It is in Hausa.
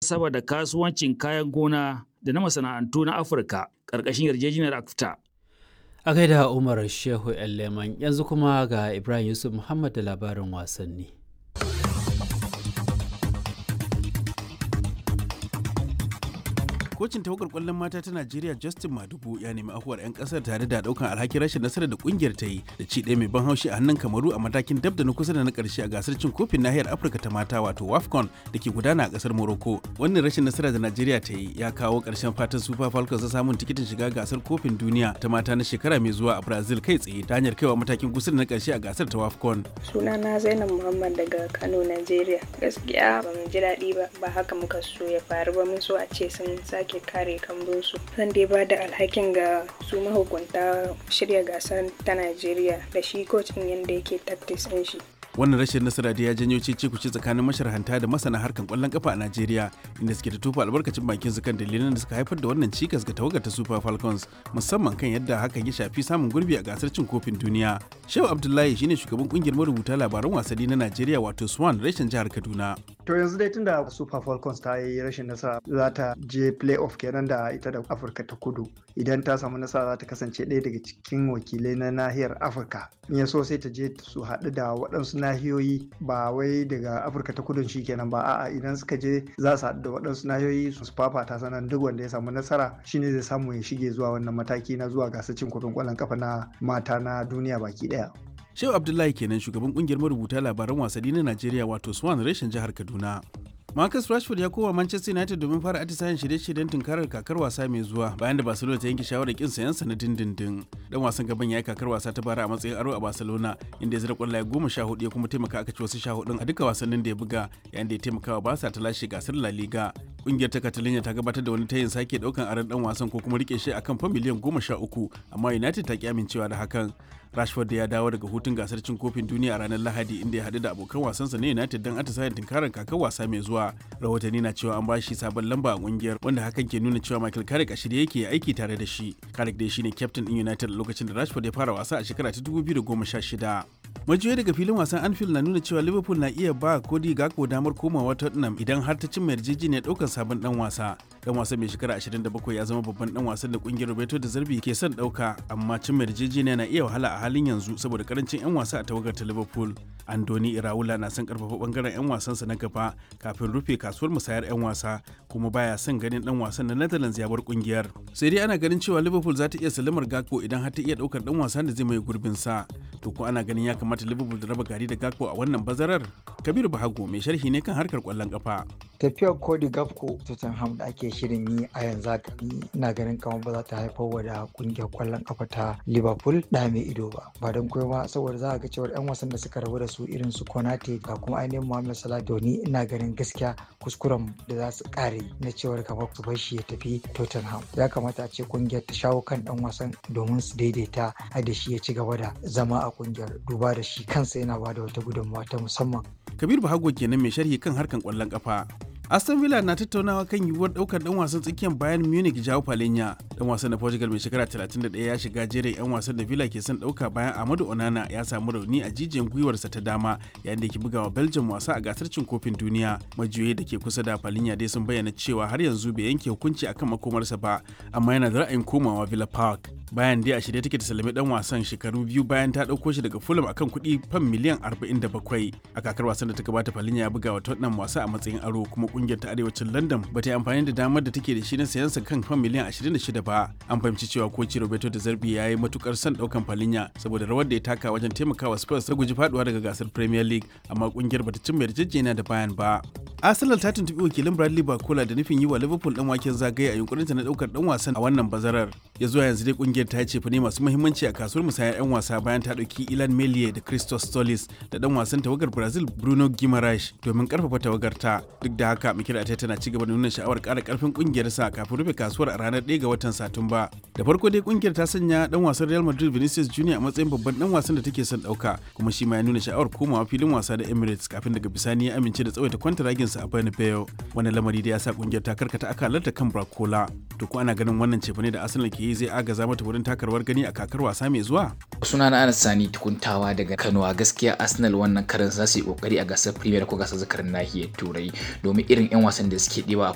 sama da kasuwancin kayan gona da na masana'antu na Afirka ƙarƙashin yarjejeniyar ACFTA. A gaida Umar Shehu Leman yanzu kuma ga Ibrahim Yusuf Muhammad da labarin wasanni. kocin tawagar kwallon mata ta Najeriya Justin Madugu ya nemi afuwar 'yan kasar tare da daukan alhakin rashin nasarar da kungiyar ta yi da ci ɗaya mai ban haushi a hannun Kamaru a matakin dab da na kusa da na karshe a gasar cin kofin nahiyar Afirka ta mata wato WAFCON da ke gudana a kasar Morocco. Wannan rashin nasara da Najeriya ta yi ya kawo ƙarshen fatan Super Falcons na samun tikitin shiga gasar kofin duniya ta mata na shekara mai zuwa a Brazil kai tsaye ta hanyar kaiwa matakin kusa da na karshe a gasar ta WAFCON. Sunana Zainab Muhammad daga Kano, Najeriya. Gaskiya ba mu ji daɗi ba, ba haka muka so ya faru ba mun so a ce sun sake sake kare kambunsu zan dai ba da alhakin ga su mahukunta shirya gasar ta najeriya da shi kocin yadda yake tactics ɗin shi wannan rashin nasara da ya janyo cece kuce tsakanin masharhanta da masana harkan kwallon kafa a Najeriya inda suke ta tofa albarkacin bakin su kan dalilan da suka haifar da wannan cikas ga tawagar ta Super Falcons musamman kan yadda hakan ya shafi samun gurbi a gasar cin kofin duniya. Shehu Abdullahi shine shugaban kungiyar marubuta labaran wasanni na Najeriya wato Swan rashin jihar Kaduna. To yanzu dai tunda Super Falcons ta yi rashin nasara za ta je playoff kenan da ita da Afirka ta Kudu. Idan ta samu nasara za ta kasance ɗaya daga cikin wakilai na nahiyar Afirka. In ya so sai ta je su haɗu da waɗansu nahiyoyi ba wai daga Afirka ta Kudu shi kenan ba a'a idan suka je za su haɗu da waɗansu nahiyoyi su fafata sanan duk wanda ya samu nasara shine zai samu ya shige zuwa wannan mataki na zuwa gasar cin kofin ƙwallon kafa na mata na duniya baki ɗaya. Shehu Abdullahi kenan shugaban kungiyar marubuta labaran wasanni na Najeriya wato Swan reshen jihar Kaduna. Marcus Rashford ya koma Manchester United domin fara atisayen shirye-shiryen tunkarar kakar wasa mai zuwa bayan da Barcelona ta yanke shawarar kin sayan sa na dindindin. Dan wasan gaban ya yi kakar wasa ta bara a matsayin aro a Barcelona inda ya zira kwallaye goma sha hudu ya kuma taimaka aka ci wasu sha hudun a duka wasannin da ya buga yayin da ya taimaka wa Barca ta lashe gasar La Liga. Kungiyar ta Catalonia ta gabatar da wani tayin sake daukan aron dan wasan ko kuma rike shi akan fa miliyan goma sha uku amma United ta ki amincewa da hakan. Rashford ya dawo daga hutun gasar cin kofin duniya a ranar Lahadi inda ya haɗu da abokan wasansa na United don atisayen tunkarar kakar wasa mai zuwa. Rahotanni na cewa an ba shi sabon lamba a kungiyar wanda hakan ke nuna cewa Michael Carrick a shirye yake aiki tare da shi. Carrick dai shine captain din United lokacin da Rashford ya fara wasa a shekara ta 2016. Majiyoyi daga filin wasan Anfield na nuna cewa Liverpool na iya ba Cody Gakpo damar komawa Tottenham idan har ta cimma yarjejeniyar ɗaukar sabon dan wasa. Dan wasan mai shekara 27 ya zama babban dan wasan da kungiyar Roberto da Zarbi ke son ɗauka amma cimma yarjejeniya na iya wahala a halin yanzu saboda karancin 'yan wasa a tawagar ta Liverpool. Andoni Iraola na son karfafa bangaren 'yan wasansa na gaba kafin rufe kasuwar musayar 'yan wasa kuma baya son ganin dan wasan na Netherlands ya bar kungiyar. Sai dai ana ganin cewa Liverpool za ta iya salamar Gakpo idan har ta iya daukar dan wasan da zai mai gurbin sa. To ko ana ganin ya kamata Liverpool da raba gari da Gakpo a wannan bazarar? Kabiru Bahago mai sharhi ne kan harkar kwallon kafa. Tafiyar Cody Gakpo Tottenham da ake shirin yi a yanzu haka ina ganin kamar ba za ta haifar wa da kungiyar kwallon kafa ta Liverpool da mai ido ba. Ba don koyo ba saboda za a ga cewar 'yan wasan da suka rabu da su irin su Konate ga kuma ainihin Mohamed Salah da ni ina ganin gaskiya kuskuren da za su kare na cewar kamar su bar shi ya tafi Tottenham. Ya kamata a ce kungiyar ta shawo kan dan wasan domin su daidaita da shi ya ci gaba da zama a kungiyar duba da shi kansa yana ba da wata gudunmawa ta musamman. Kabir Bahago kenan mai sharhi kan harkan kwallon kafa. Aston Villa na tattaunawa kan yiwuwar daukar dan wasan tsakiyar Bayern Munich Joao Palhinha. Dan wasan na Portugal mai shekara 31 ya shiga jerin 'yan wasan da Villa ke son dauka bayan Amadu Onana ya samu rauni a jijiyan gwiwarsa ta dama yayin da ke bugawa Belgium wasa a gasar cin kofin duniya. Majiyoyi da ke kusa da Palhinha dai sun bayyana cewa har yanzu bai yanke hukunci akan makomarsa ba, amma yana da ra'ayin komawa Villa Park. Bayan dai a shirye take ta salami dan wasan shekaru biyu bayan ta dauko shi daga Fulham akan kuɗi fam miliyan 47. A kakar wasan da ta gabata Palhinha ya buga wa Tottenham wasa a matsayin aro kuma kungiyar ta arewacin london ba ta yi amfani da damar da take da shi na sayan sa kan fan miliyan 26 ba an fahimci cewa koci roberto da zarbi ya yi matukar son daukan falinya saboda rawar da ya taka wajen taimakawa spurs ta guji faduwa daga gasar premier league amma kungiyar bata cimma yarjejeniya da bayan ba arsenal ta tuntubi wakilin bradley bakola da nufin yi wa liverpool dan waken zagaye a yunkurinta na daukar dan wasan a wannan bazarar ya zuwa yanzu dai kungiyar ta ce fa ne masu muhimmanci a kasuwar musayar yan wasa bayan ta dauki ilan melie da christos stolis da dan wasan tawagar brazil bruno guimaraes domin karfafa tawagar ta duk da haka mikir ta tana ci gaba da nuna sha'awar ƙara ƙarfin ƙungiyar sa kafin rufe kasuwar a ranar 1 ga watan Satumba. Da farko dai ƙungiyar ta sanya dan wasan Real Madrid Vinicius Junior a matsayin babban dan wasan da take son ɗauka kuma shi ma ya nuna sha'awar komawa filin wasa da Emirates kafin daga bisani ya amince da tsawaita kwantaragin sa a Bernabeu. Wannan lamari da ya sa ƙungiyar ta karkata akalarta kan Bracola. To ko ana ganin wannan cefane da Arsenal ke yi zai agaza mata wurin takarwar gani a kakar wasa mai zuwa? Sunana Anas Sani tukuntawa daga Kano a gaskiya Arsenal wannan karin za su yi kokari a gasar Premier ko gasar zakarin nahiyar Turai domin irin 'yan wasan da suke ɗewa a